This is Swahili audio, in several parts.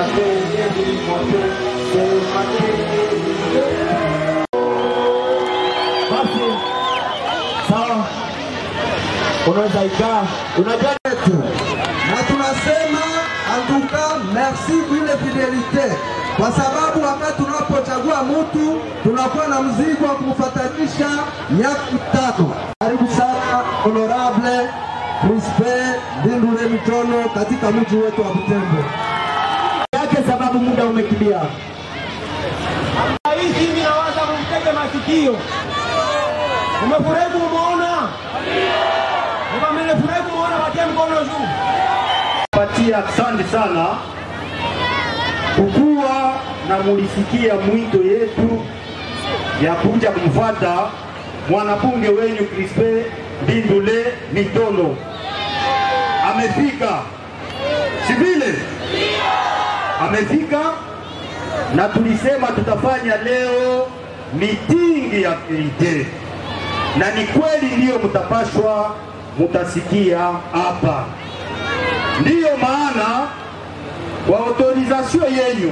Basi sawa, unaweza ikaa. Unajua yetu na tunasema antuka merci ile fidelite, kwa sababu wakati tunapochagua mtu tunakuwa na mzigo wa kumfatanisha miaka mitano. Karibu sana honorable Crispe Ndindule Mitono katika mji wetu wa Butembo. yake, sababu muda umekimbia. Rais hivi nawaza kumtega masikio. Umefurahi kumuona? Kama mmefurahi kumuona, watia mkono juu. patia asante sana kukuwa na mulisikia mwito yetu ya kuja kumfuata mwanabunge wenyu Crispe Ndindule Mitono. Amefika, si vile? Amefika na tulisema tutafanya leo mitingi ya verite, na ni kweli ndiyo mtapashwa mutasikia hapa. Ndiyo maana kwa autorisation yenyu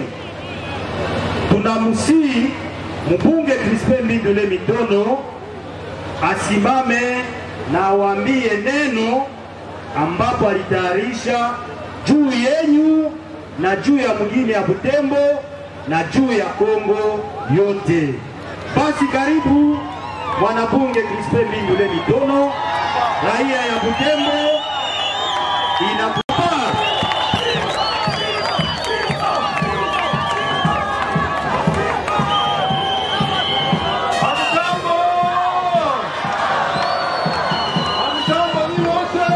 tunamsii mbunge Crispin Mbindule Mitono asimame na awaambie neno ambapo alitayarisha juu yenyu na juu ya mwingine ya Butembo na juu ya Kongo yote. Basi karibu mwanabunge Crispin Mbindule Mitono, raia ya Butembo inakupa Hamjambo! Hamjambo nyinyi wote!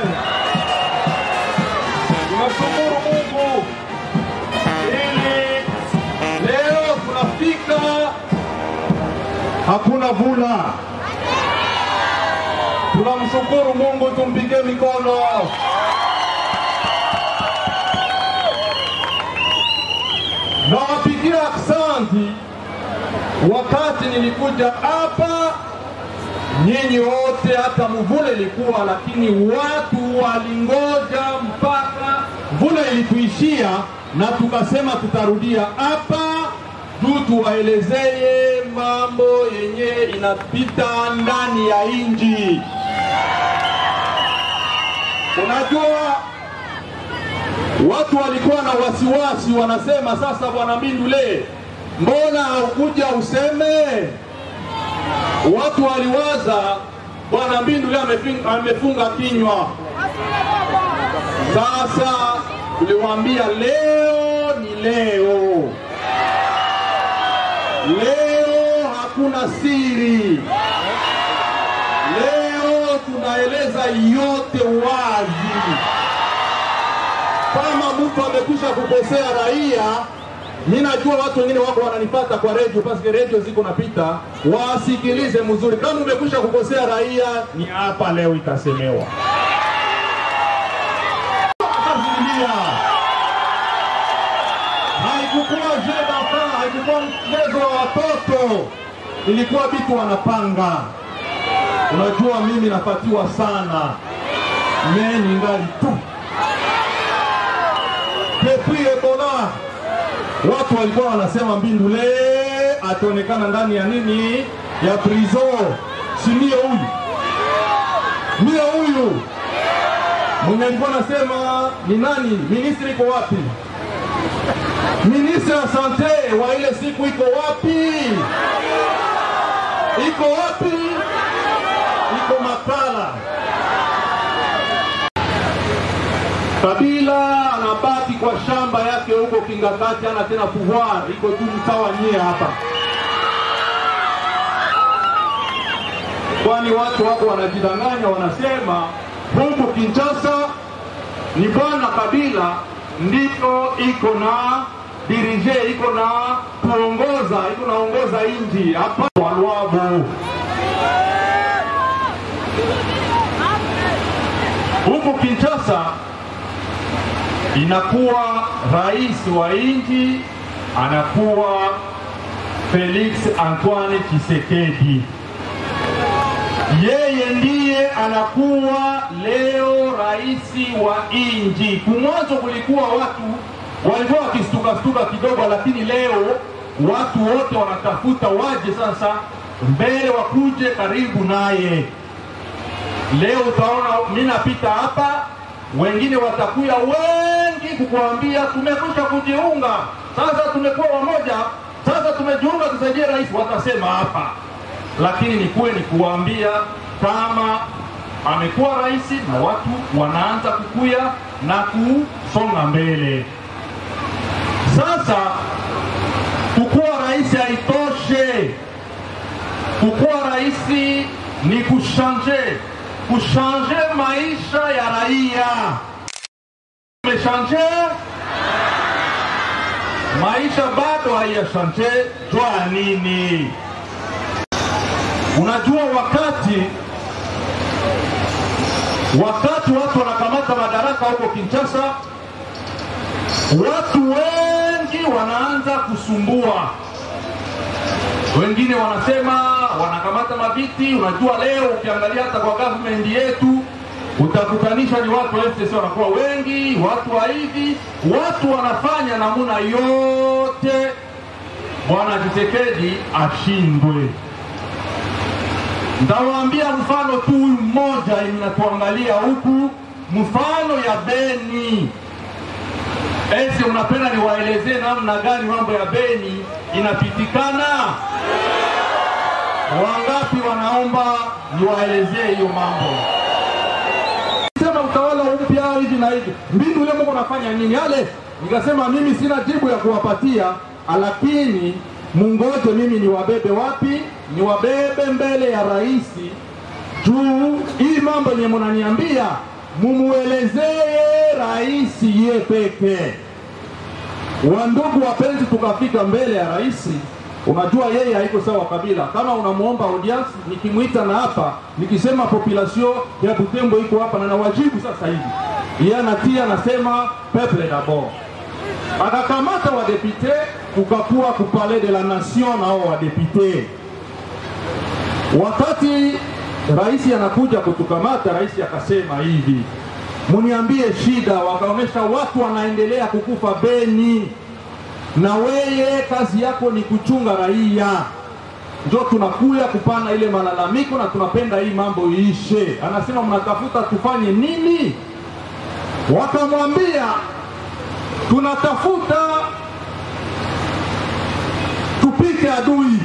Tunashukuru Mungu ili leo tunafika, hakuna vula. Tunamshukuru Mungu, tumpige mikono. Nawapigia aksanti wakati nilikuja hapa nyinyi wote, hata mvula ilikuwa, lakini watu walingoja mpaka mvula ilituishia, na tukasema tutarudia hapa juu tuwaelezee mambo yenye inapita ndani ya nchi. Unajua, watu walikuwa na wasiwasi, wanasema sasa, bwana Mbindule, mbona haukuja useme? Watu waliwaza bwana Mbindule amefunga, amefunga kinywa. Sasa tuliwaambia leo ni leo, leo hakuna siri, leo tunaeleza yote wazi kama mtu amekwisha kukosea raia, mi najua watu wengine wako wananipata kwa redio, paske redio ziko napita, wasikilize mzuri. Kama umekwisha kukosea raia, ni hapa leo itasemewa. Akazidia. Haikukuwa jeu d'enfant, haikukuwa mchezo wa watoto, ilikuwa vitu wanapanga. Unajua mimi napatiwa sana, me ningali tu depuis Ebola watu walikuwa wanasema Mbindule ataonekana ndani ya nini ya prison, si ndio huyu ndio huyu mwenye alikuwa anasema ni nani, ministri iko wapi? Ministri ya sante wa ile siku iko wapi? Iko wapi? Iko Makala. Kabila anabaki kwa shamba yake huko Kingakati, ana tena pouvoir, iko tu mtawa nyie hapa, kwani watu wako wanajidanganya, wanasema huku Kinshasa ni bwana Kabila ndiko iko na dirije, iko na kuongoza, iko naongoza inji hapa Walwabu huku Kinshasa inakuwa rais wa nchi anakuwa Felix Antoine Tshisekedi. Yeye ndiye anakuwa leo rais wa nchi. Kumwanzo kulikuwa watu walikuwa wakistu stuka kidogo, lakini leo watu wote wanatafuta waje sasa mbele, wakuje karibu naye. Leo utaona mimi napita hapa, wengine watakuya wengi kukuambia tumekwisha kujiunga, sasa tumekuwa wamoja, sasa tumejiunga, tusaidie rais. Watasema hapa, lakini ni kuwe ni kuwaambia kama amekuwa rais na watu wanaanza kukuya na kusonga mbele. Sasa kukuwa rais haitoshe. Kukuwa rais ni kushanje, kushanje maisha ya raia. Tumeshanje maisha, bado haiyashanje. Jua nini? Unajua wakati wakati watu wanakamata madaraka huko Kinshasa, watu wengi wanaanza kusumbua. Wengine wanasema wanakamata maviti. Unajua, leo ukiangalia hata kwa government yetu utakutanisha ni watu wa FCC wanakuwa wengi, watu wa hivi, watu wanafanya namuna yote bwana Tshisekedi ashindwe. Ndawaambia mfano tu huyu mmoja inatuangalia huku, mfano ya Beni. Ese, unapenda niwaelezee namna gani mambo ya Beni inapitikana? Wangapi wanaomba niwaelezee hiyo mambo? Sema utawala mpya hivi na hivi, mbinu ile Mungu nafanya nini yale? Nikasema mimi sina jibu ya kuwapatia, lakini mungoje mimi niwabebe wapi? Niwabebe mbele ya rais juu hii mambo yenye munaniambia mumuelezee rais ye peke. Wandugu wapenzi, tukafika mbele ya rais. Unajua yeye haiko sawa kabila. Kama unamuomba audience, nikimwita na hapa nikisema population ya Butembo iko hapa na nawajibu sasa hivi, yeye anatia anasema peuple d'abord akakamata wadepute kukakuwa kupale de la nation nao wadepute. Wakati rais anakuja kutukamata, rais akasema hivi, muniambie shida. Wakaonyesha watu wanaendelea kukufa Beni, na weye kazi yako ni kuchunga raia, njo tunakuya kupana ile malalamiko na tunapenda hii mambo iishe. Anasema mnatafuta tufanye nini? Wakamwambia tunatafuta tupike adui.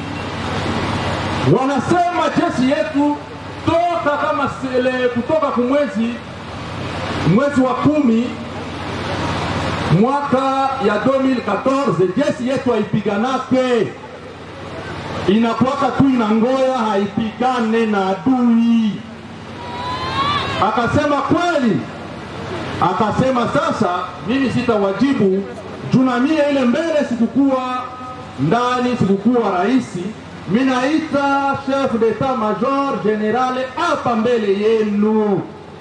Wanasema jeshi yetu toka kama sele, kutoka kumwezi mwezi wa kumi mwaka ya 2014 jeshi yetu haipiganake, inakuwaka tu inangoya haipigane na adui. Akasema kweli akasema sasa, mimi sitawajibu juna mie ile mbele sikukuwa ndani, sikukuwa rais. Minaita chef d'etat major generale hapa mbele yenu.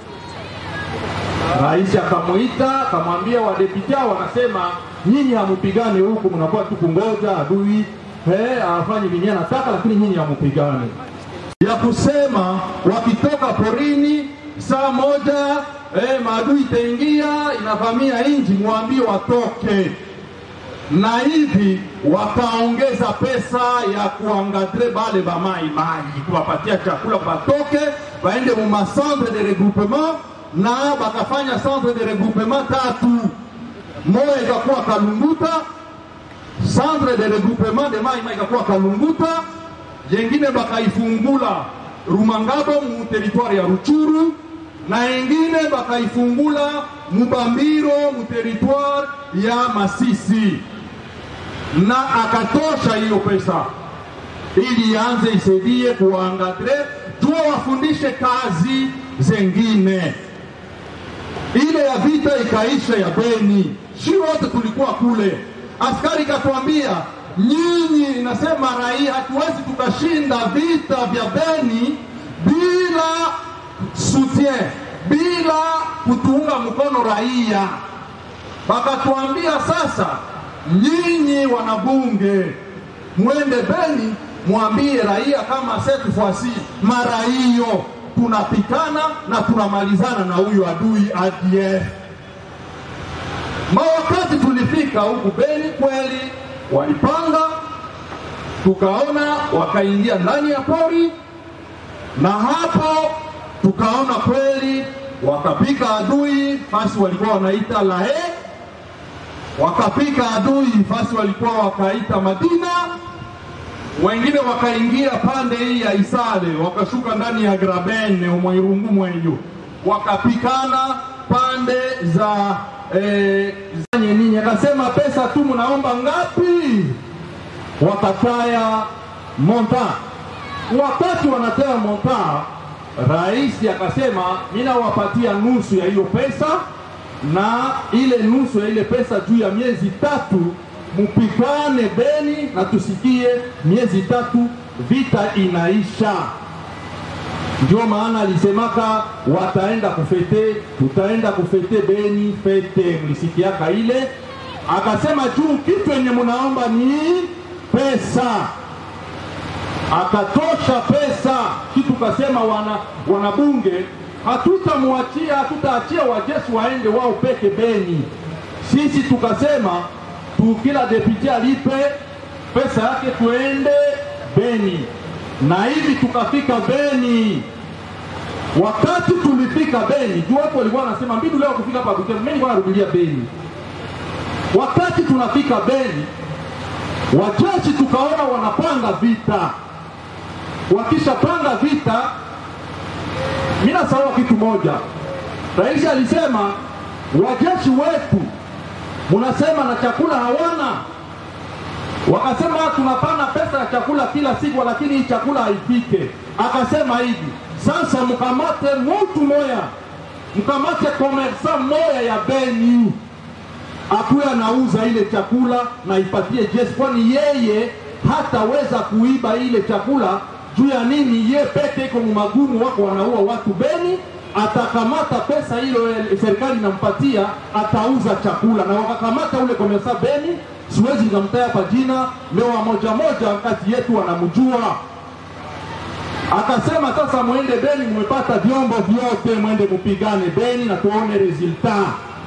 Rais akamwita akamwambia, wadepita wanasema nyinyi hamupigane huku, mnakuwa tu kungoja adui he afanye vinye nataka, lakini nyinyi hamupigane. Ya kusema wakitoka porini saa moja eh, maadui itaingia inavamia inji, mwambie watoke. Na hivi wakaongeza pesa ya kuangadre bale bamai mai, kuwapatia chakula batoke, baende mu ma centre de regroupement, na bakafanya centre de regroupement tatu, moja ikakuwa Kalunguta, centre de regroupement de mai mai ikakuwa Kalunguta, yengine bakaifungula Rumangabo mu territoire ya Ruchuru na ingine bakaifungula Mubambiro mu territoire ya Masisi, na akatosha hiyo pesa ili ianze isaidie kuwaangadre jua wafundishe kazi zengine. Ile ya vita ikaisha ya Beni, shi wote tulikuwa kule, askari katwambia nyinyi, inasema raia, hatuwezi tukashinda vita vya Beni bila soutien bila kutuunga mkono raia. Wakatuambia sasa, nyinyi wanabunge, mwende Beni mwambie raia kama cette fois-ci mara hiyo tunapikana na tunamalizana na huyu adui ADF. Mawakati tulifika kufika huku Beni kweli walipanga, tukaona wakaingia ndani ya pori, na hapo tukaona kweli wakapika adui fasi walikuwa wanaita Lae, wakapika adui fasi walikuwa wakaita Madina, wengine wakaingia pande hii ya Isale, wakashuka ndani ya Grabene umwairungu mwenyu, wakapikana pande za eh, zanye ninyi. Akasema pesa tu mnaomba ngapi? Wakataya monta. Wakati wanataya monta, rais akasema mimi nawapatia nusu ya hiyo pesa na ile nusu ya ile pesa juu ya miezi tatu mupikane Beni na tusikie miezi tatu vita inaisha. Ndio maana alisemaka wataenda kufete, tutaenda kufete Beni fete, mlisikiaka ile. Akasema juu kitu yenye munaomba ni pesa, akatosha pesa kitu. Kasema wana wanabunge, hatutamwachia hatutaachia wajeshi waende wao peke Beni. Sisi tukasema tu kila deputy alipe pesa yake tuende Beni, na hivi tukafika Beni. Wakati tulifika Beni, juu watu walikuwa wanasema mbinu leo kufika hapa Bukavu, mimi nilikuwa narudilia Beni. Wakati tunafika Beni, wajeshi tukaona wanapanga vita. Wakishapanga vita, mimi nasahau kitu moja. Rais alisema wajeshi wetu munasema na chakula hawana. Wakasema tunapana pesa ya chakula kila siku, lakini hii chakula haifike. Akasema hivi sasa, mkamate mutu moya, mkamate komersa moya ya Beni akuwe anauza ile chakula na ipatie jeshi, kwani yeye hataweza kuiba ile chakula. Juu ya nini? Ye peke iko mumagumu, wako wanaua watu Beni atakamata pesa hilo serikali inampatia, atauza chakula. Na wakakamata ule komesa Beni, siwezi nikamtaja hapa jina leo, moja moja kati yetu wanamjua. Akasema sasa, mwende Beni, mmepata vyombo vyote, mwende mupigane Beni na tuone resulta.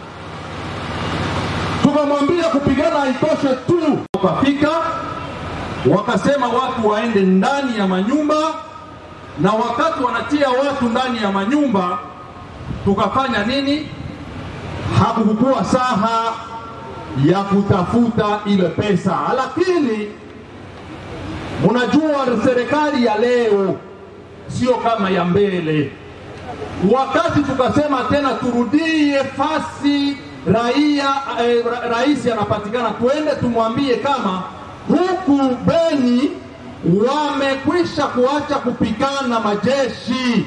Tukamwambia kupigana haitoshe tu, wakafika wakasema watu waende ndani ya manyumba na wakati wanatia watu ndani ya manyumba, tukafanya nini? Hakukuwa saha ya kutafuta ile pesa, lakini mnajua serikali ya leo sio kama ya mbele. Wakati tukasema tena turudie fasi raia eh, ra, rais anapatikana, tuende tumwambie kama huku Beni wamekwisha kuacha kupigana majeshi.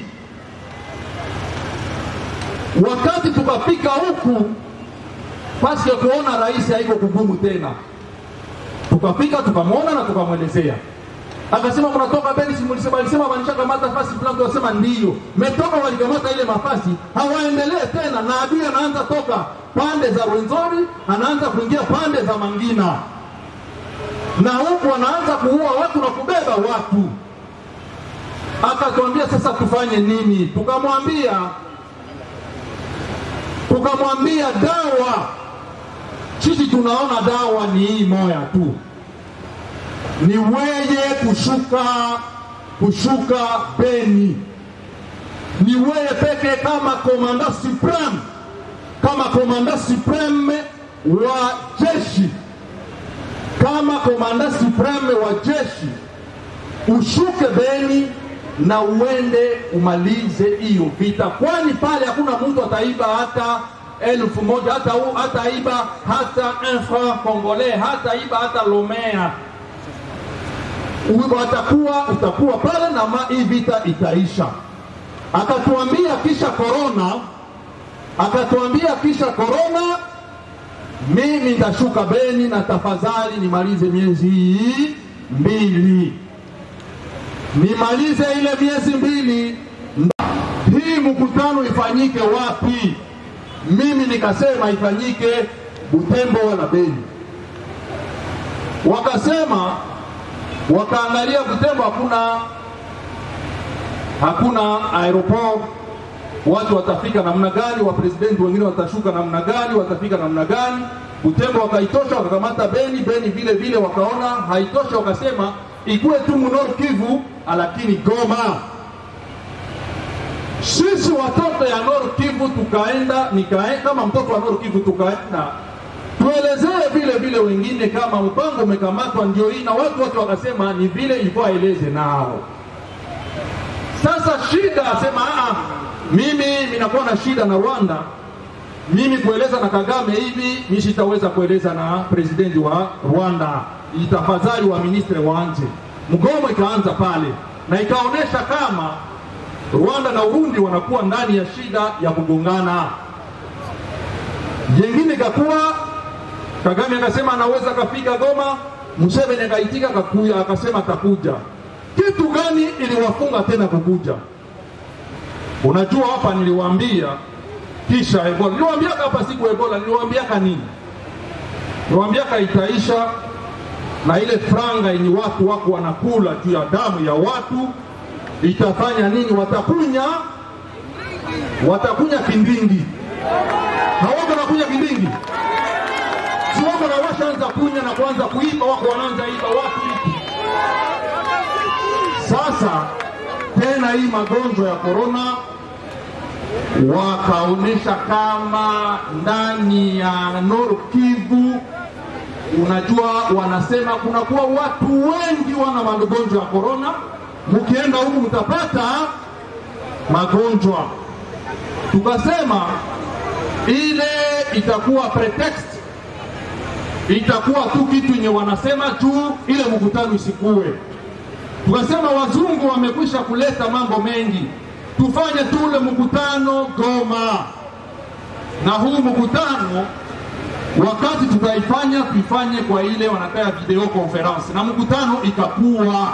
Wakati tukafika huku, basi ya kuona rais haiko kugumu tena, tukafika tukamwona na tukamwelezea, akasema mnatoka Beni, si mlisema alisema walishakamata fasi fulani, tukasema ndiyo metoka, walikamata ile mafasi, hawaendelee tena, na adui anaanza toka pande za Rwenzori, anaanza kuingia pande za Mangina na huku wanaanza kuua watu na kubeba watu. Akatuambia sasa tufanye nini? Tukamwambia tukamwambia dawa, sisi tunaona dawa ni hii moya tu, ni weye kushuka kushuka Beni, ni weye peke kama komanda supreme, kama komanda supreme wa jeshi kama komanda supreme wa jeshi ushuke Beni na uende umalize hiyo vita, kwani pale hakuna mtu ataiba hata elfu moja hata u, hata iba hata un franc congolais hata iba hata lomea watakuwa utakuwa pale na ma, hii vita itaisha. Akatuambia kisha korona, akatuambia kisha korona mimi nitashuka Beni na tafadhali nimalize miezi hii mbili, nimalize ile miezi mbili. Hii mkutano ifanyike wapi? Mimi nikasema ifanyike Butembo wala Beni. Wakasema wakaangalia Butembo, hakuna hakuna aeroport watu watafika namna gani, wapresidenti wengine watashuka namna gani, watafika namna gani. Butembo wakaitosha, wakakamata Beni. Beni vile vile wakaona haitosha, wakasema ikuwe tu Nord Kivu, lakini Goma. Sisi watoto ya Nord Kivu tukaenda, nikaenda kama mtoto wa Nord Kivu tukaenda tuelezee vile vile wengine kama mpango umekamatwa ndio hii, na watu wote wakasema ni vile ilikuwa aeleze nao. Sasa shida asema aa, mimi minakuwa na shida na Rwanda, mimi kueleza na Kagame hivi mi sitaweza kueleza na presidenti wa Rwanda, itafadhali wa ministre wanje. Mgomo ikaanza pale na ikaonyesha kama Rwanda na Urundi wanakuwa ndani ya shida ya kugongana. Jengine ikakuwa Kagame akasema anaweza kafika Goma, Museveni akaitika akakuja, akasema atakuja. Kitu gani iliwafunga tena kukuja? Unajua, hapa niliwaambia kisha Ebola, niliwaambia hapa siku Ebola, niliwaambia nini? Niliwaambia itaisha na ile franga yenye watu wako wanakula juu ya damu ya watu itafanya nini? Watakunya, watakunya kindingi. Hawako nakunya kindingi si wako na washaanza kunya na kuanza kuiba, wako wanaanza iba watu hiki. Sasa tena hii magonjwa ya korona wakaonyesha kama ndani ya Nord Kivu, unajua wanasema kunakuwa watu wengi wana magonjwa ya korona, mkienda huku mtapata magonjwa. Tukasema ile itakuwa pretext itakuwa tu kitu yenye wanasema juu ile mkutano isikue. Tukasema wazungu wamekwisha kuleta mambo mengi, tufanye tu ule mkutano Goma, na huu mkutano wakati tutaifanya tuifanye kwa ile wanataka video conference, na mkutano ikakuwa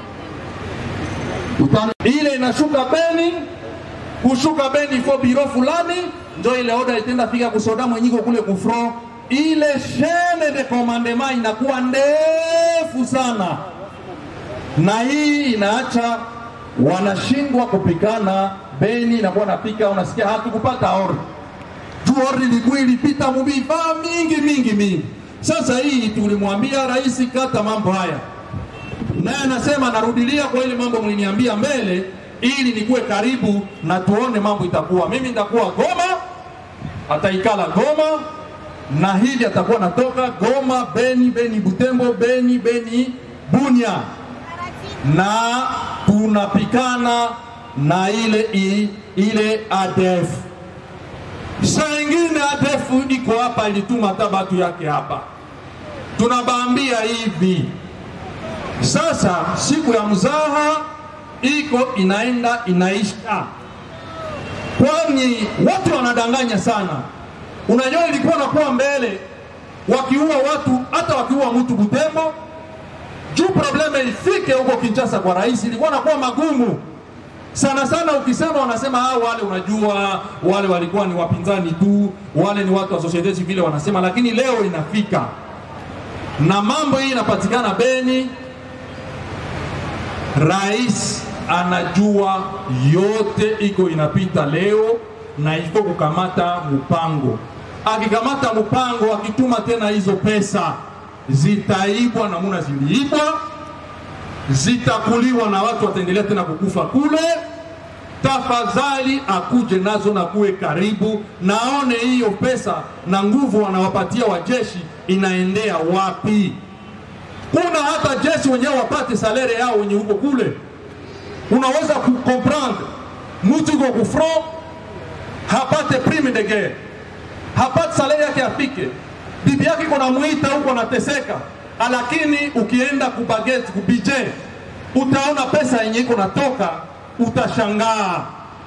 Utano, ile inashuka Beni, kushuka Beni ifo biro fulani, njo ile oda itenda fika kusoda mwenyiko kule kufro ile chaine de commandement inakuwa ndefu sana, na hii inaacha wanashindwa kupikana. Beni inakuwa napika, unasikia hatukupata ordi juu ordi ilikuwa ilipita muvifaa mingi mingi mingi. Sasa hii tulimwambia rais, kata mambo haya, naye anasema narudilia kwa ile mambo mliniambia mbele, ili nikuwe karibu na tuone mambo itakuwa. Mimi nitakuwa Goma, ataikala Goma na hivi atakuwa natoka Goma, Beni, Beni Butembo, Beni, Beni Bunia, na tunapikana na ile i, ile ADF. Saa ingine ADF iko hapa, ilituma hata batu yake hapa, tunabambia hivi sasa. Siku ya mzaha iko inaenda inaisha, kwani watu wanadanganya sana. Unajua, ilikuwa nakuwa mbele wakiua watu, hata wakiua mtu Butembo, juu probleme ifike huko Kinshasa kwa rais, ilikuwa nakuwa magumu sana sana. Ukisema wanasema ah, wale unajua, wale walikuwa ni wapinzani tu, wale ni watu wa societe civile wanasema, lakini leo inafika na mambo hii inapatikana Beni. Rais anajua yote iko inapita leo na iko kukamata mpango. Akikamata mpango, akituma tena hizo pesa zitaibwa namuna ziliibwa, zitakuliwa na watu wataendelea tena kukufa kule. Tafadhali akuje nazo na kuwe karibu, naone hiyo pesa na nguvu wanawapatia wajeshi inaendea wapi. Kuna hata jeshi wenyewe wapate salere yao wenye huko kule, unaweza kukomprendre mtu iko kufront hapate prime de guerre, hapate salari yake afike, bibi yake iko namuita huko anateseka, lakini ukienda kubageti kubije, utaona pesa yenye iko natoka, utashangaa.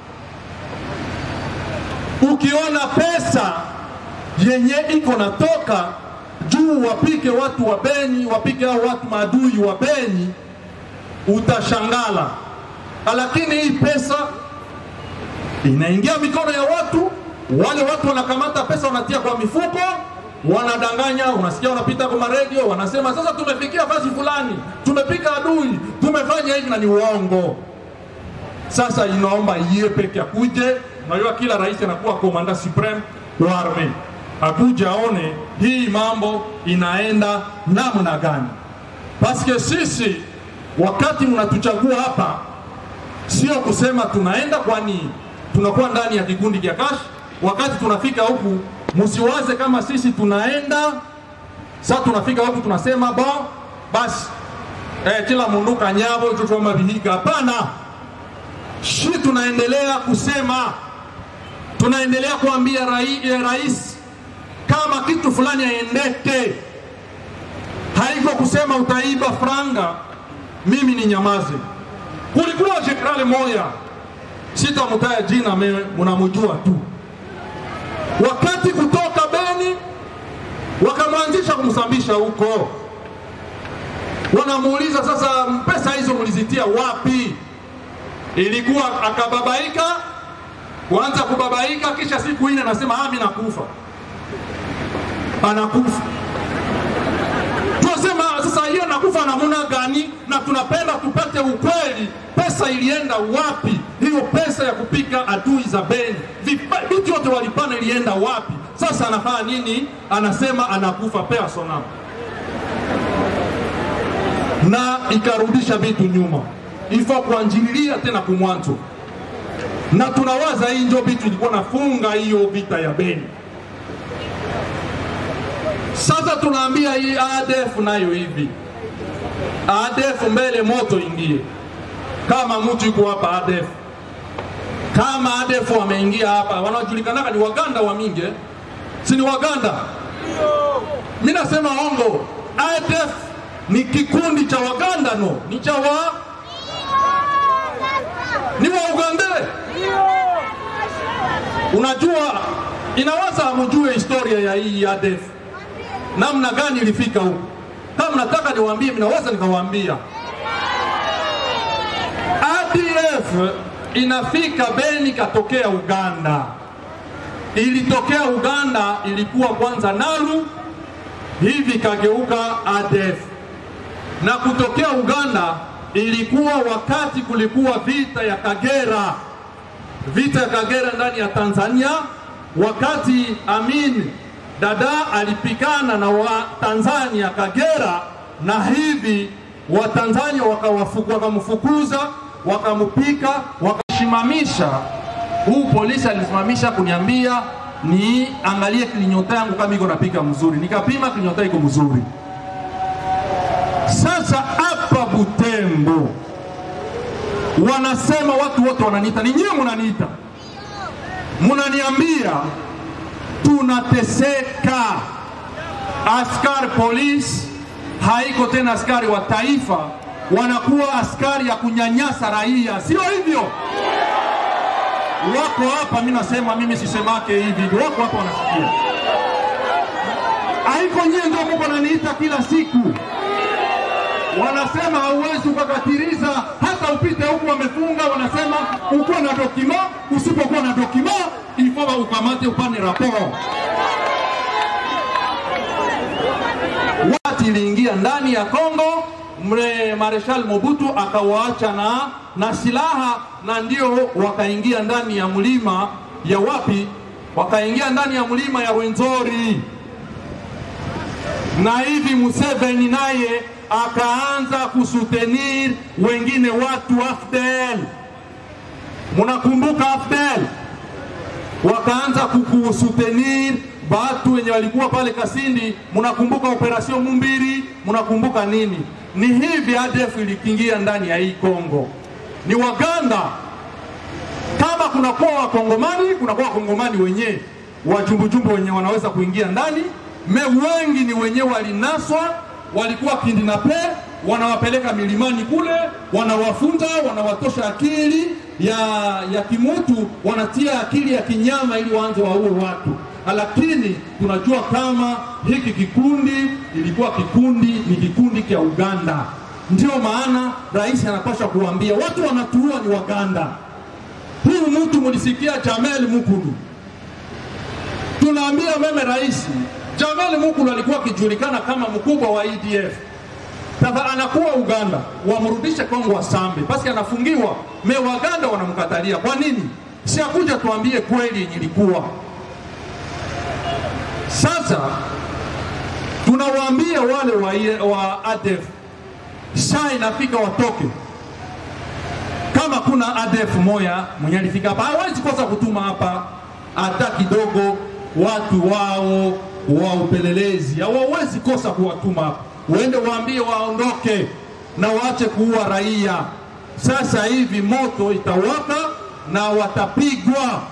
Ukiona pesa yenye iko natoka juu wapike watu wa Beni, wapike hao watu maadui wa Beni, utashangala. Lakini hii pesa inaingia mikono ya watu, wale watu wanakamata pesa wanatia kwa mifuko, wanadanganya. Unasikia wanapita kwa maredio wanasema, sasa tumefikia fasi fulani, tumepika adui, tumefanya hivi, na ni uongo. Sasa inaomba iye peke akuje. Unajua kila rais anakuwa komanda supreme wa arme, akuja aone hii mambo inaenda namna gani, paske sisi wakati mnatuchagua hapa sio kusema tunaenda, kwani tunakuwa ndani ya kikundi cha Kash. Wakati tunafika huku, msiwaze kama sisi tunaenda sasa, tunafika huku tunasema bo basi eh, kila mundu kanyavo chochoma vihiga. Hapana, shi tunaendelea kusema, tunaendelea kuambia rai, eh, rais kama kitu fulani aendeke, haiko kusema utaiba franga mimi ni nyamaze. Kulikuwa jenerali moya, sitamutaja jina, me munamujua tu. Wakati kutoka Beni wakamwanzisha kumsambisha huko, wanamuuliza sasa, pesa hizo mulizitia wapi? Ilikuwa akababaika, kuanza kubabaika, kisha siku ine anasema ah, mimi nakufa, anakufa tunasema sasa hiyo nakufa namuna gani? Na tunapenda tupate ukweli, pesa ilienda wapi? Hiyo pesa ya kupika adui za Beni, Vipa- vitu yote walipana ilienda wapi? Sasa anafanya nini? Anasema anakufa personal, na ikarudisha vitu nyuma, ifo kuanjililia tena kumwanzo, na tunawaza hii ndio vitu ilikuwa nafunga hiyo vita ya Beni. Sasa tunaambia hii ADF nayo hivi, ADF mbele moto ingie. Kama mtu yuko hapa ADF, kama ADF wameingia hapa, wanajulikanaka ni Waganda wa mingi, eh? si ni Waganda? Mimi nasema ongo, ADF ni kikundi cha Waganda, no, ni cha wa ni wa Uganda. Unajua, inawaza hamjue historia ya hii ADF namna gani ilifika huku. Kama mnataka niwaambie, ninaweza nikawaambia. ADF inafika Beni katokea Uganda, ilitokea Uganda, ilikuwa kwanza Nalu, hivi kageuka ADF, na kutokea Uganda ilikuwa wakati kulikuwa vita ya Kagera, vita ya Kagera ndani ya Tanzania, wakati Amin dada alipigana na wa Tanzania Kagera, na hivi Watanzania wakawafu- wakamfukuza wakamupika wakashimamisha. Huu polisi alisimamisha kuniambia ni angalie klinyota yangu kama iko napika mzuri, nikapima klinyota iko mzuri. Sasa hapa Butembo wanasema watu wote wananiita, ni nyinyi munaniita, munaniambia tunateseka. Askari polisi haiko tena askari wa taifa, wanakuwa askari ya kunyanyasa raia, sio hivyo? Wako hapa, mimi nasema, mimi sisemake hivi, wako hapa wanasikia. Haiko nyie ndio muko naniita kila siku, wanasema hauwezi ukakatiriza hata upite huku wamefunga, wanasema ukuwa na dokima, usipokuwa na dokima ilifo ukamate upane raporo. Wakati iliingia ndani ya Kongo, mre Marshal Mobutu akawaacha na, na silaha na ndio wakaingia ndani ya mlima ya wapi? Wakaingia ndani ya mlima ya Rwenzori na hivi Museveni naye akaanza kusutenir wengine watu AFDL. Munakumbuka AFDL? Wakaanza kukusutenir watu wenye walikuwa pale Kasindi. Munakumbuka operation Mumbiri? Munakumbuka nini? Ni hivi ADF ilikiingia ndani ya hii Kongo, ni Waganda kama kunakuwa wakongomani kunakuwa wakongomani wenyewe wajumbujumbu wenye wanaweza kuingia ndani me wengi ni wenyewe walinaswa walikuwa kindinape wanawapeleka milimani kule wanawafunza wanawatosha akili ya, ya kimutu wanatia akili ya kinyama ili waanze waue watu lakini tunajua kama hiki kikundi ilikuwa kikundi ni kikundi cha uganda ndio maana rais anapasha kuambia watu wanatuua ni waganda Huyu mtu mulisikia Jamel Mukulu, tunaambia meme rais Jamel Mukulu alikuwa akijulikana kama mkubwa wa EDF. Sasa anakuwa Uganda, wamrudishe Kongo Wasambe, basi anafungiwa. Me Waganda wanamkatalia. Kwa nini? Si akuja tuambie kweli yenye ilikuwa. Sasa tunawaambia wale wa, wa ADF saa inafika watoke. Kama kuna ADF moya mwenye alifika hapa, hawezi kosa kutuma hapa hata kidogo watu wao wa upelelezi, hawawezi kosa kuwatuma hapa. Waende waambie waondoke na waache kuua raia. Sasa hivi moto itawaka na watapigwa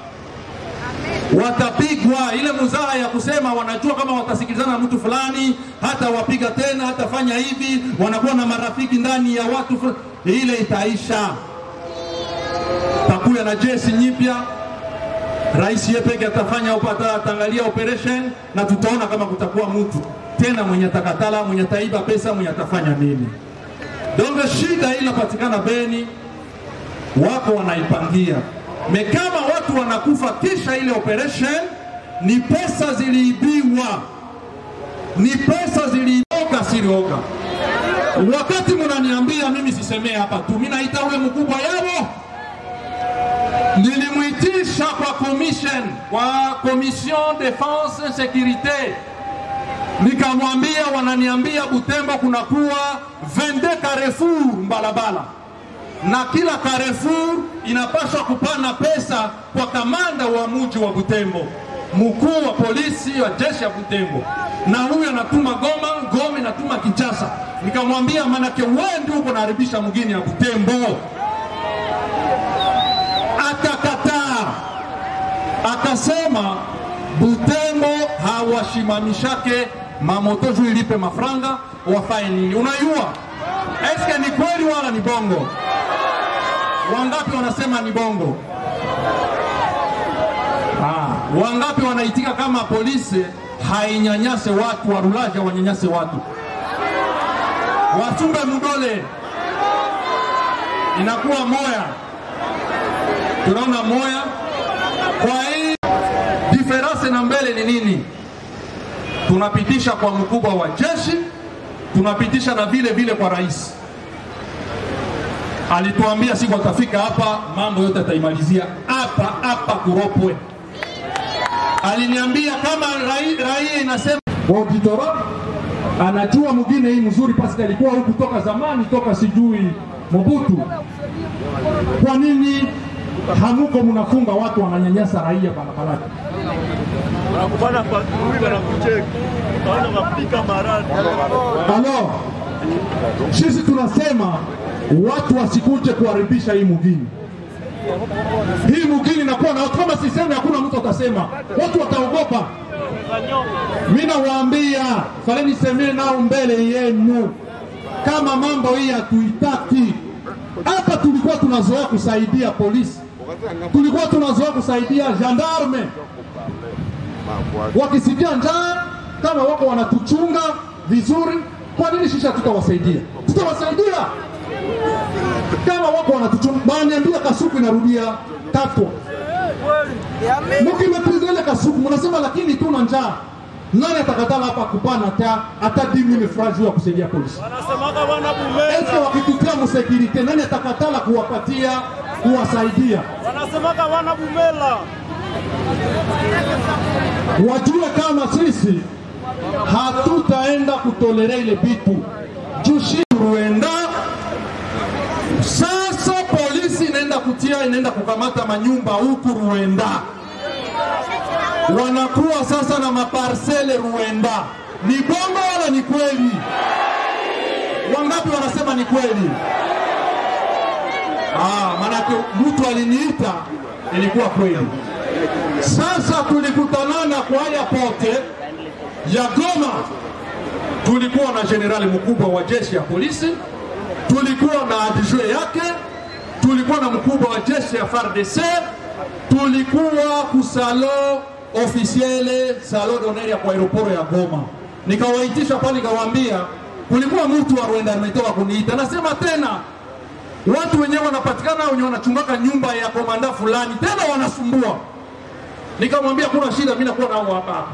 watapigwa. Ile muzaa ya kusema wanajua kama watasikilizana na mtu fulani, hata wapiga tena, hatafanya hivi, wanakuwa na marafiki ndani ya watu fulani, ile itaisha. Takuya na jeshi nyipya, rais yeye peke atafanya upata, ataangalia operation na tutaona kama kutakuwa mtu tena mwenye atakatala, mwenye ataiba pesa, mwenye atafanya nini. Donc shida ile inapatikana Beni, wako wanaipangia me kama watu wanakufa kisha ile operation, ni pesa ziliibiwa, ni pesa zilioga silioga. Wakati mnaniambia mimi sisemee hapa tu, mimi naita ule mkubwa yao, nilimwitisha kwa commission, kwa commission defense securite, nikamwambia, wananiambia Butembo kunakuwa 22 Carrefour Mbalabala na kila Carrefour inapaswa kupana pesa kwa kamanda wa muji wa Butembo, mkuu wa polisi wa jeshi ya Butembo, na huyu anatuma Goma, Goma inatuma Kinshasa. Nikamwambia manake wewe ndio uko naharibisha mgini ya Butembo. Akakataa, akasema Butembo hawashimamishake mamoto juu ilipe mafranga wafanye nini? Unajua eske ni kweli wala ni bongo? Wangapi wanasema ni bongo? Ah, wangapi wanaitika kama polisi hainyanyase watu, warulaja wanyanyase watu, wasumbe mdole, inakuwa moya, tunaona moya. Kwa hii diferanse na mbele ni nini? Tunapitisha kwa mkubwa wa jeshi, tunapitisha na vile vile kwa rais alituambia siku atafika hapa, mambo yote ataimalizia hapa hapa Kuropwe. Aliniambia kama raia rai inasema auditora anajua mwingine hii mzuri, paske alikuwa huku toka zamani, toka sijui Mobutu. Kwa nini hamuko mnafunga watu wananyanyasa raia barabarani? wanakupana patrouille wanakucheki, utaanza kupika maradi. Alors, sisi tunasema watu wasikuje kuharibisha hii mugini. Hii mugini inakuwa na watu kama sisemi, hakuna mtu atasema, watu wataogopa. Mimi nawaambia fale nisemee nao mbele yenu, kama mambo hii hatuitaki hapa. Tulikuwa tunazoea kusaidia polisi, tulikuwa tunazoea kusaidia gendarme, wakisikia njaa kama wako wanatuchunga vizuri, kwa nini shisha tutawasaidia? Tutawasaidia kama wako wanatuchunga. Baniambia kasuku inarudia tatu, mkimepriza ile kasuku mnasema, lakini tuna njaa. Nani atakatala hapa kupana ta hata 10000 francs juu ya kusaidia polisi? Wanasemaka wana Eske bumela, wakitutia msekirite, nani atakatala kuwapatia kuwasaidia? wanasemaka wana bumela. wajue kama sisi hatutaenda kutolera ile bitu jushi Rwanda. Sasa polisi inaenda kutia, inaenda kukamata manyumba huku Rwanda, wanakuwa sasa na maparsele Rwanda. Ni bongo wala ni kweli? Wangapi wanasema ni kweli? Ah, maanake mtu aliniita ilikuwa kweli. Sasa tulikutanana kwa airport ya Goma, tulikuwa na jenerali mkubwa wa jeshi ya polisi, tulikuwa na adjoint yake, tulikuwa na mkubwa wa jeshi ya FARDC, tulikuwa kusalo ofisiele salo d'honneur ya kwa aeroporo ya Goma. Nikawaitisha pale, nikawaambia kulikuwa mtu wa Rwanda ametoka kuniita, nasema tena watu wenyewe wanapatikana wenye wanachungaka nyumba ya komanda fulani, tena wanasumbua nikamwambia kuna shida, mimi nakuwa nao hapa hapa.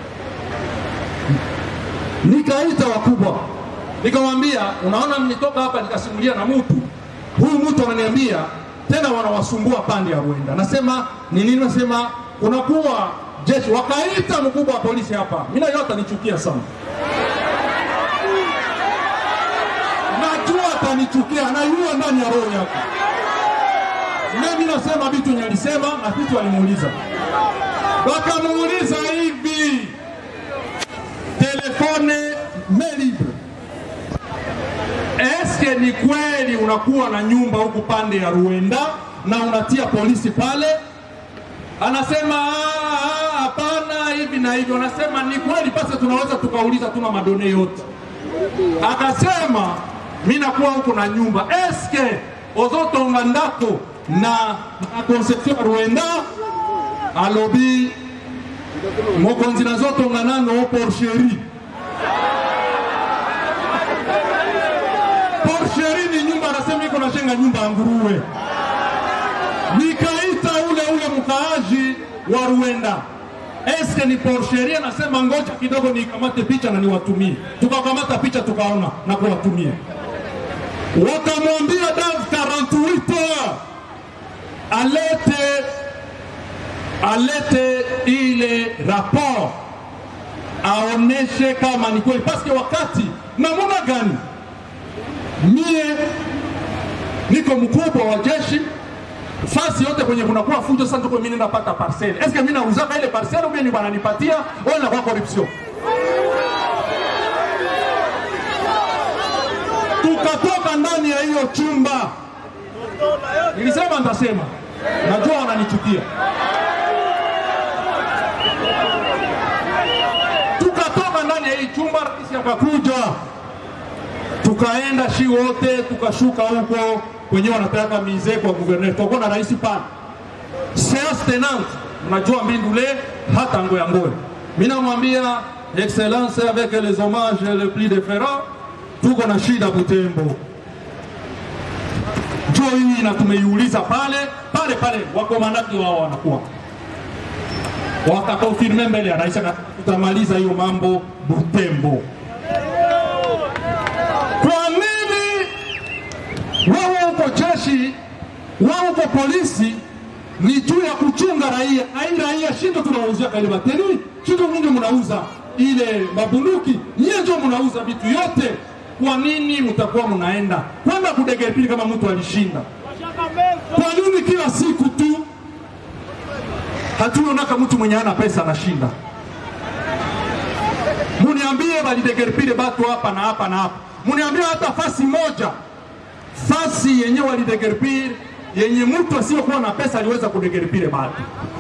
Nikaita wakubwa, nikamwambia unaona, nitoka hapa nikasimulia na mtu huyu, mtu ananiambia tena wanawasumbua pande ya Rwanda. Nasema ni nini? Nasema kunakuwa jeshi wakaita mkubwa wa polisi hapa, mimi nayo atanichukia sana, najua atanichukia, anaiua ndani ya roho yake. Mimi nasema vitu yenye alisema na vitu alimuuliza, wakamuuliza hivi, telefone main libre eske ni kweli unakuwa na nyumba huku pande ya Ruenda na unatia polisi pale? Anasema "Ah, ah, hapana, hivi na hivi. Wanasema ni kweli, basi tunaweza tukauliza, tuna madone yote. Akasema mi nakuwa huku na nyumba, eske ozotonga ndako na, na conception ya Ruenda alobi mokonzi nazotonga nano porcherie Porcheri ni nyumba, anasema iko nashenga nyumba ya nguruwe. Nikaita ule ule mkaaji wa Ruenda, eske ni porcheri? Anasema ngoja kidogo nikamate picha na niwatumie. Tukakamata picha tukaona na kuwatumia, wakamwambia dans 48 heures alete alete ile rapport aoneshe kama ni kweli, paske wakati namuna gani mie niko mkubwa wa jeshi fasi yote kwenye kunakuwa fujo sasa, tuko mimi napata parcelle. Eske mimi nauzaka ile parcelle au ni wananipatia au inakuwa corruption? Tukatoka ndani ya hiyo chumba, nilisema nitasema, najua wananichukia. Tukatoka ndani ya hii chumba, rais akakuja tukaenda shi wote tukashuka huko kwenye wanataka mize kwa guverner, tutakuwa na rais pale seance tenante, mnajua mbindule hata ngoya ngoya. Mimi namwambia excellence avec les hommages le plus déférents, tuko na shida Butembo, njo hii na tumeiuliza pale pale pale, wakomandati wao wanakuwa wakakonfirme mbele ya rais, na tutamaliza hiyo mambo Butembo. Kwa nini wewe uko jeshi, wewe uko polisi, ni juu ya kuchunga raia? Ai, raia shindo tunawauzia kale bateri, shindo nyinyi mnauza ile mabunduki, nyie ndio mnauza vitu yote. Kwa nini mtakuwa mnaenda kwenda kudegepili kama mtu alishinda? Kwa nini kila siku tu hatuonaka mtu mwenye ana pesa anashinda? muniambie walidegerpile batu hapa na hapa na hapa, muniambie hata fasi moja, fasi yenye walidegerpile yenye mtu asiyokuwa na pesa aliweza kudegerpile batu.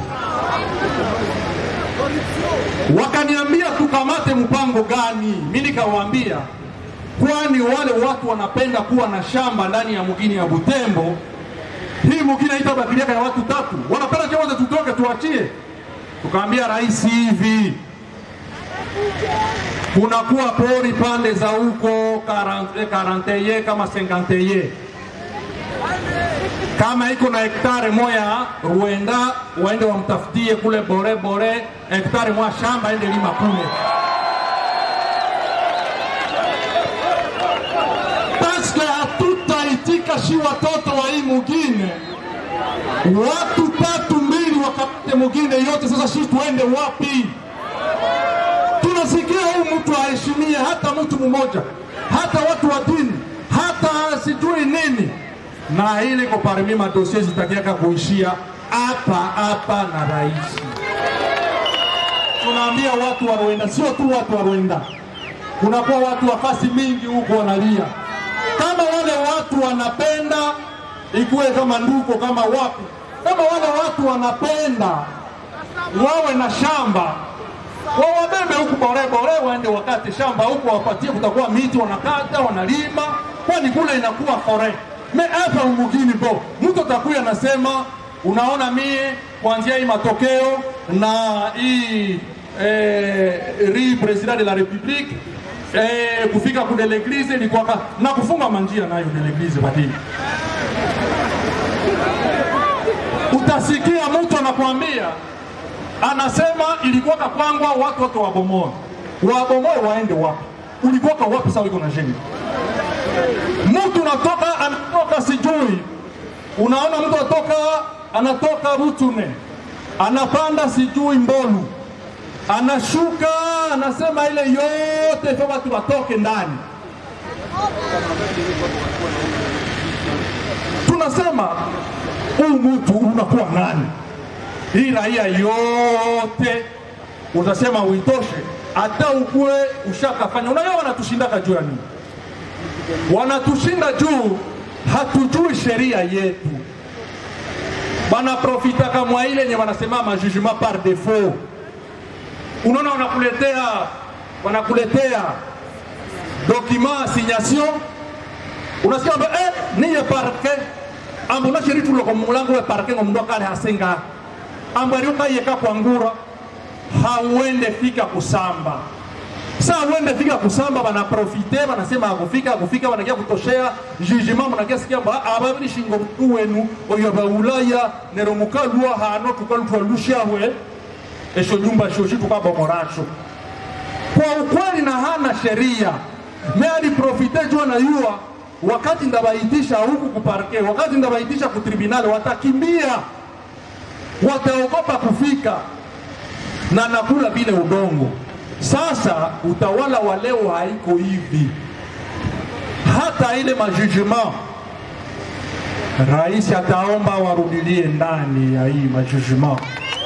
Wakaniambia tukamate mpango gani? Mi nikawaambia kwani wale watu wanapenda kuwa na shamba ndani ya mugini ya Butembo. Hii mugini haitabakiliaka ya watu tatu, wanapenda chowote tutoke tuachie. Tukaambia rais hivi kunakuwa pori pande za huko karanteye kama senkanteye kama iko na hektare moya Ruenda, waende wamtafutie kule bore bore hektare moya shamba ende lima kule, paske hatutaitika shi watoto wa hii mugine, watu tatu mbili wakamate mugine yote. Sasa shi tuende wapi? tunasikia huyu mtu aheshimie hata mtu mmoja, hata watu wa dini, hata sijui nini, na ile iko parmi madosie zitakiaka kuishia hapa hapa na rais. Tunaambia watu wa Rwanda, sio tu watu wa Rwanda, kunakuwa watu wa fasi mingi huko wanalia, kama wale watu wanapenda ikuwe kama nduko kama wapi, kama wale watu wanapenda wawe na shamba wawabebe huku borebore, waende wakate shamba huku, wapatie, kutakuwa miti wanakata, wanalima, kwani kule inakuwa fore. Me hapa umugini bo, mtu atakuya anasema, unaona mie kuanzia hii matokeo na hii eh, ri president de la republique eh, kufika kude l'eglise ilikuwa na kufunga manjia nayo de l'eglise badili utasikia mtu anakuambia anasema ilikuwa kapangwa watu wote wabomoe, wabomoe waende wapi? Ulikuwa kwa wapi? Sawa, iko na jengo mtu unatoka anatoka sijui, unaona mtu atoka anatoka Rutune anapanda sijui Mbolu anashuka anasema ile yote ifo watu watoke ndani. Tunasema huu mtu unakuwa nani? Hii raia yote utasema uitoshe, hata ukuwe ushakafanya. Unajua wanatushindaka juu ya nini? Wanatushinda juu hatujui sheria yetu, banaprofitaka mwa ile yenye wanasema majugement par défaut. Unaona, wanakuletea wanakuletea document assignation, unasikia kwamba eh, niye parke ambo na sheri tulo ko mulango we parke ngo ndo kale hasenga ambo ari ukayeka kwangura hauende fika kusamba sa uende fika kusamba banaprofite banasema akufika akufika banakia kutoshea jugement munakia sikia mba ababiri shingo mtu wenu oyo baulaya nero mukalua hano tukalutwa lushahwe esho nyumba shoshi tukabomorasho kwa ukweli na hana sheria me aliprofite jua na yua wakati ndabaitisha huku kuparke wakati ndabaitisha kutribunali watakimbia wataogopa kufika na nakula vile udongo sasa utawala wa leo haiko hivi hata ile majugement rais ataomba warudilie ndani ya hii majugement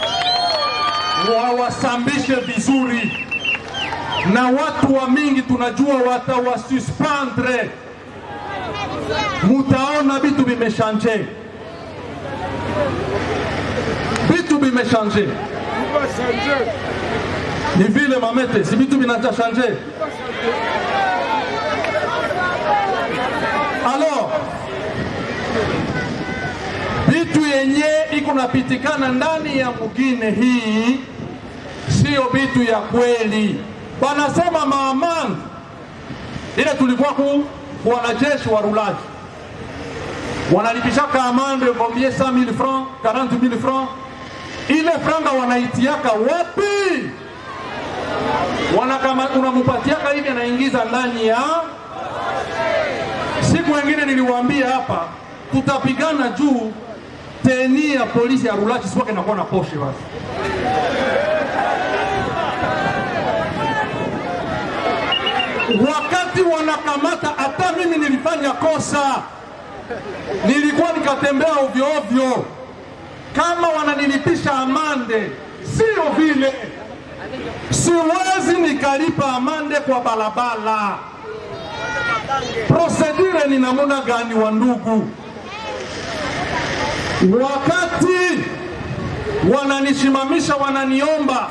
wawasambishe vizuri na watu wa mingi tunajua watawasuspendre mutaona vitu vimeshanje vitu vimeshanje ni vile mamete si vitu vinacha shanje alors vitu yenye iko napitikana ndani ya mugine hii sio vitu ya kweli wanasema maamani ile tulikuwa ku ku wanajeshi wa rulaji wanalipishaka amande combien 100000 francs 40000 francs ile franga wanaitiaka wapi wanakama unamupatiaka hivi anaingiza ndani ya siku wengine niliwaambia hapa tutapigana juu teni ya polisi ya rulachi siwake inakuwa na poshe basi wakati wanakamata hata mimi nilifanya kosa nilikuwa nikatembea ovyo ovyo kama wananilipisha amande sio vile siwezi nikalipa amande kwa balabala prosedure ni namuna gani wa ndugu wakati wananisimamisha wananiomba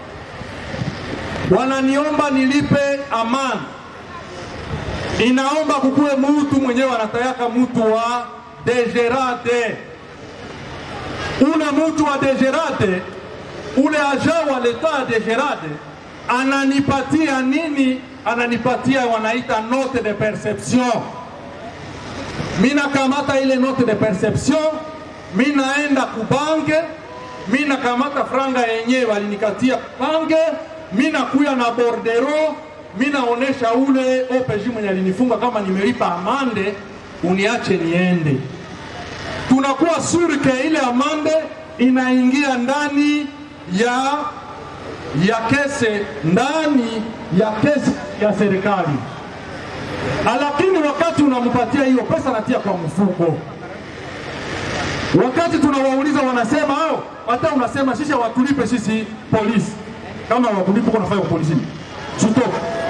wananiomba nilipe amani inaomba kukuwe mutu mwenyewe anatayaka mutu wa degerade ule mutu wa degerade ule aja wa leta ya degerade ananipatia nini ananipatia wanaita note de perception mina kamata ile note de perception minaenda kubange mina kamata franga yenyewe walinikatia bange mina kuya na bordero minaonesha ule OPJ mwenye alinifunga kama nimelipa amande uniache niende tunakuwa surke ile amande inaingia ndani ya ya kese ndani ya kesi ya serikali lakini wakati unampatia hiyo pesa natia kwa mfuko wakati tunawauliza wanasema hao hata unasema sisi hawatulipe sisi polisi kama hawakulipa uko nafanya polisi suto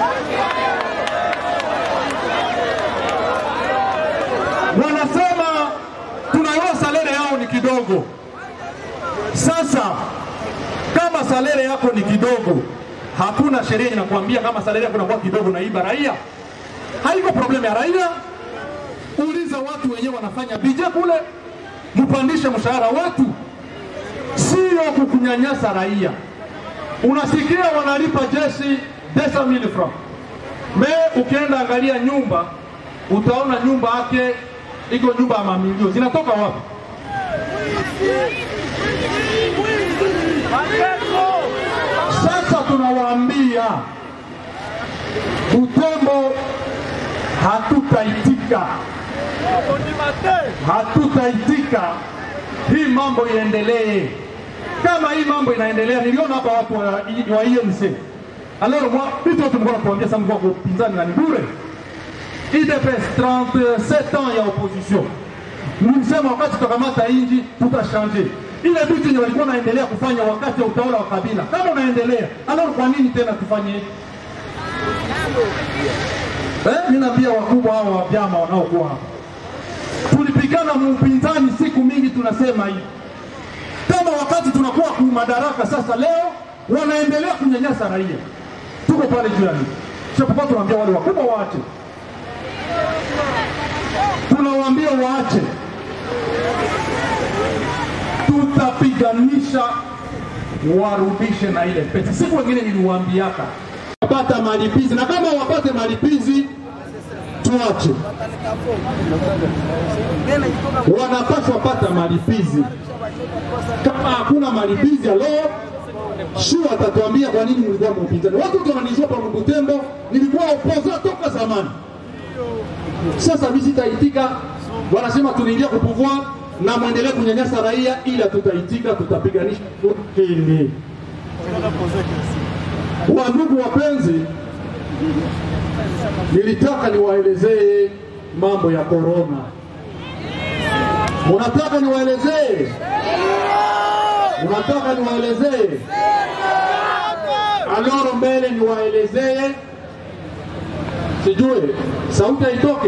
wanasema tunaiwa salere yao ni kidogo sasa kama salere yako ni kidogo hakuna sheria inakuambia kama salere yako inakuwa kidogo naiba raia haiko problemu ya raia uliza watu wenyewe wanafanya bije kule mpandishe mshahara wetu sio kukunyanyasa raia unasikia wanalipa jeshi 200,000 francs me ukienda angalia nyumba utaona nyumba yake iko nyumba ya mamilio zinatoka wapi sasa tunawaambia utembo hatutaitika hatutaitika hii mambo iendelee kama hii mambo inaendelea, niliona hapa watu wa, wa INC alors moi vitu watu mlikuwa kuambia sasa, mlikuwa kupinzani na ni bure. IDPS 37 ans ya opposition, mlisema wakati tutakamata inji tutashanje ile vitu yenye walikuwa naendelea kufanya wakati wa utawala wa Kabila, kama unaendelea alors, kwa nini tena tufanye hivi? Eh, mimi naambia wakubwa hao wa vyama wanaokuwa hapa, tulipigana muupinzani siku mingi, tunasema hivi kama wakati tunakuwa ku madaraka sasa, leo wanaendelea kunyanyasa raia, tuko pale juu ya nini? Japokuwa tunaambia wale wakubwa waache, tunawaambia waache, tutapiganisha warudishe na ile pesa. Siku wengine niliwaambiaka wapata malipizi, na kama wapate malipizi tuache, wanapaswa pata malipizi. Kama hakuna malipizi, alo shu atatuambia kwa nini mlikuwa mpinzani. Watu wote wananijua pa Butembo, nilikuwa opoza toka zamani. Sasa mimi sitaitika, wanasema tunaingia kupuvua na mwendelee kunyanyasa raia, ila tutaitika, tutapiganisha hili. Wandugu wapenzi, nilitaka niwaelezee mambo ya korona. Munataka niwaelezee? Unataka niwaelezee? Aloro mbele niwaelezee, sijue sauti haitoke.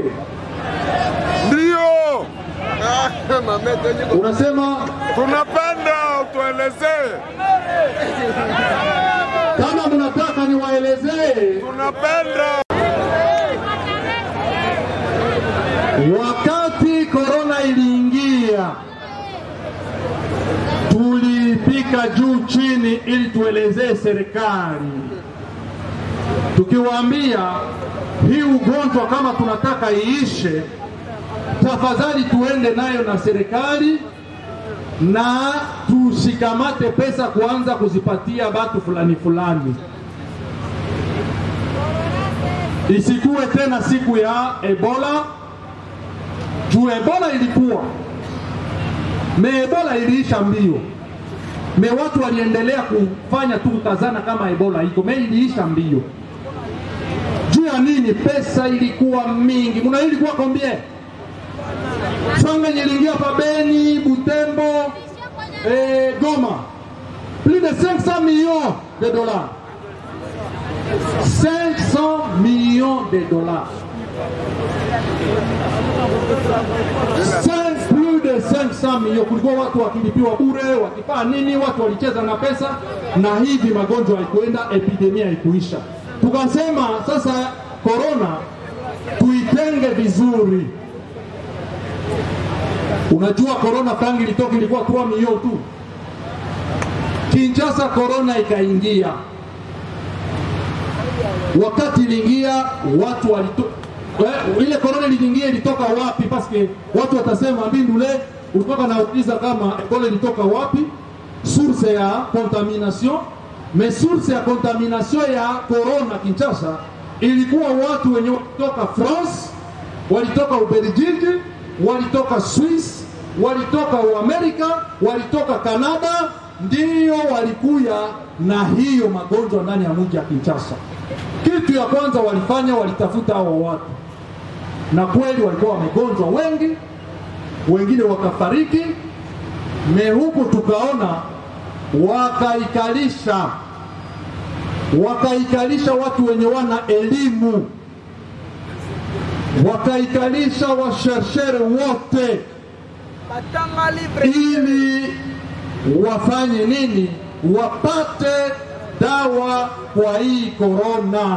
Ndio Unasema tunapenda utuelezee, kama mnataka niwaelezee, tunapenda wakati korona iliingia, tulipika juu chini ili tuelezee serikali, tukiwaambia hii ugonjwa kama tunataka iishe, tafadhali tuende nayo na serikali na tushikamate pesa kuanza kuzipatia batu fulani fulani, isikuwe tena siku ya Ebola juu Ebola ilikuwa me Ebola iliisha mbio, me watu waliendelea kufanya tu kukazana kama Ebola iko me iliisha mbio. Juu ya nini? Pesa ilikuwa mingi. Muna ilikuwa combien? Franga yenye iliingia pa Beni, Butembo, eh, Goma, plus de 500 millions de dollars. 500 millions de dollars. Cinq- plus de 500 milioni. Kulikuwa watu wakilipiwa bure, wakifanya nini, watu walicheza na pesa, na hivi magonjwa haikuenda, epidemia haikuisha. Tukasema sasa korona tuitenge vizuri. Unajua korona tangi ilitoka ilikuwa 3 milioni tu. Kinshasa korona ikaingia. Wakati iliingia watu walito Eh, ile korona iliingia ilitoka wapi? Paske watu watasema mbindule ulitoka na uliza kama ebola ilitoka wapi, source ya contamination. Mais source ya contamination ya corona Kinshasa ilikuwa watu wenye walitoka France, walitoka Ubelgiji, walitoka Swiss, walitoka Uamerika, walitoka Kanada, ndiyo walikuya na hiyo magonjwa ndani ya mji ya Kinshasa. Kitu ya kwanza walifanya, walitafuta hao watu, na kweli walikuwa wamegonjwa wengi, wengine wakafariki. Me huku tukaona wakaikalisha wakaikalisha watu wenye wana elimu, wakaikalisha washershere wote, ili wafanye nini? Wapate dawa kwa hii korona.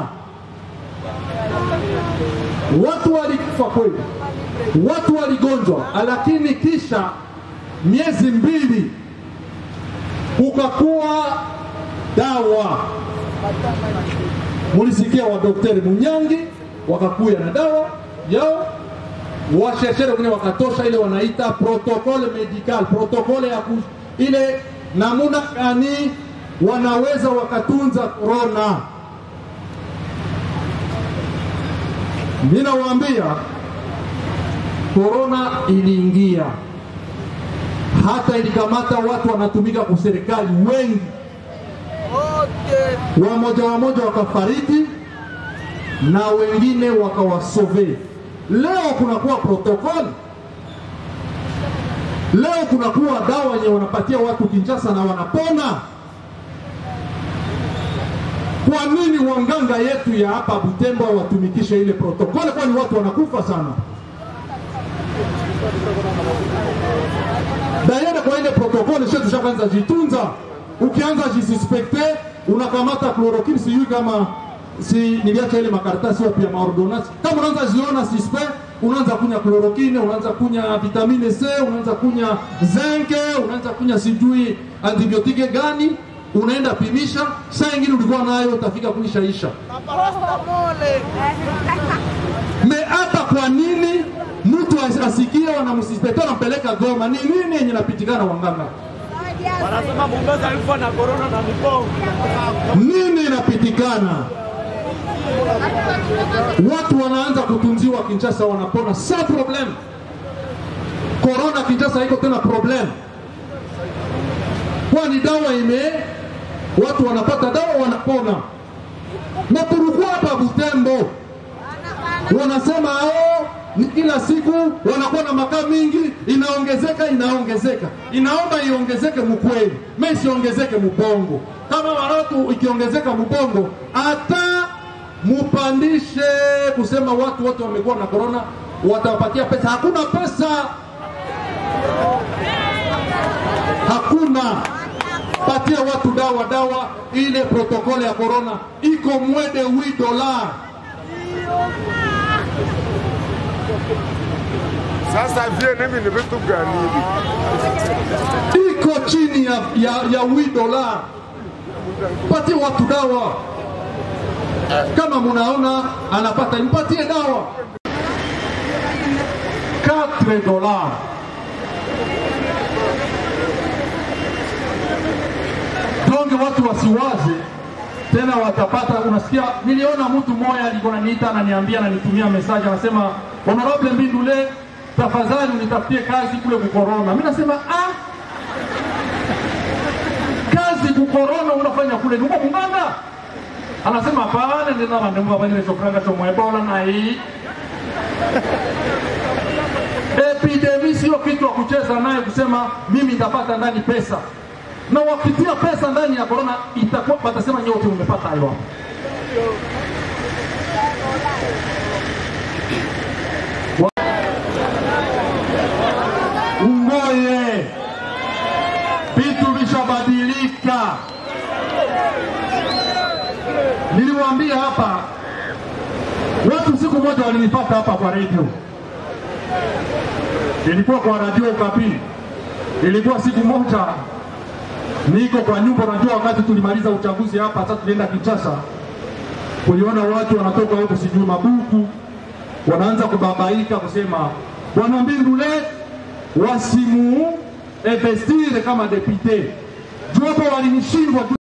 Watu walikufa kweli, watu waligonjwa, lakini kisha miezi mbili kukakuwa dawa. Mulisikia wadokteri Munyangi wakakuya na dawa yao, washershere wengine wakatosha ile wanaita protokole medical, protokole ya ku, ile namuna gani wanaweza wakatunza korona. Ninawaambia korona iliingia, hata ilikamata watu wanatumika kwa serikali wengi, wamoja wamoja wakafariki na wengine wakawasove. Leo kunakuwa protokoli, leo kunakuwa dawa yenye wanapatia watu Kinshasa na wanapona. Kwa nini wanganga yetu ya hapa Butembo watumikishe ile protokoli? Kwani watu wanakufa sana. Dayana kwa ile protokoli sio tushaanza jitunza. Ukianza jisuspekte unakamata chloroquine, sijui kama si niliacha ile makaratasi wapi ya maordonance. Kama unaanza ziona suspect, unaanza kunya chloroquine, unaanza kunya vitamine C, unaanza kunya zinc, unaanza kunya sijui antibiotike gani, unaenda pimisha, saa ingine ulikuwa nayo utafika kuishaisha. Me hapa kwa nini mtu as- asikie wanamsuspect wanampeleka Goma? Ni nini yenye napitikana wanganga? Wanasema Mombasa alikuwa na corona na mipongo. Nini inapitikana? Watu wanaanza kutunziwa Kinshasa, wanapona sa problem. Corona Kinshasa iko tena problem, kwani dawa ime watu wanapata dawa wanapona. Na tulikuwa hapa Butembo wanasema oh, ni kila siku wanakuwa na makaa mingi, inaongezeka inaongezeka. Inaomba iongezeke mkweli, me isiongezeke mubongo. Kama watu ikiongezeka mubongo, hata mupandishe kusema watu wote wamekuwa na korona, watawapatia pesa. Hakuna pesa, hakuna patia watu dawa dawa. Ile protokole ya korona iko mwede wi dola Sasa vie mimi ni vitu gani hivi? iko chini ya, ya, ya wi dola. Patie watu dawa, kama munaona anapata, mpatie dawa 4 dola. Donge watu wasiwaze tena, watapata. Unasikia, niliona mtu mmoja alikuwa ananiita ananiambia, ananitumia message, anasema honorable Mbindule, tafadhali unitafutie kazi kule kukorona. Mimi nasema ah, kazi kukorona unafanya kule nuko munganga anasema hapana ndina vandu vavanyire chofuranga chomwebola nai epidemi sio kitu wa kucheza naye kusema mimi nitapata ndani pesa na wakitia pesa ndani ya korona itakuwa watasema nyote umepata hayo hapo ungoye vitu vishabadilika. Niliwaambia hapa watu, siku moja walinipata hapa kwa redio, ilikuwa kwa radio Okapi. Ilikuwa siku moja niko kwa nyumba, najua wakati tulimaliza uchaguzi hapa, sasa tulienda Kinshasa, kuliona watu wanatoka huko sijui Mabuku, wanaanza kubabaika kusema bwana Mbindule wasimu investire kama depute. Juu hapo walinishindwa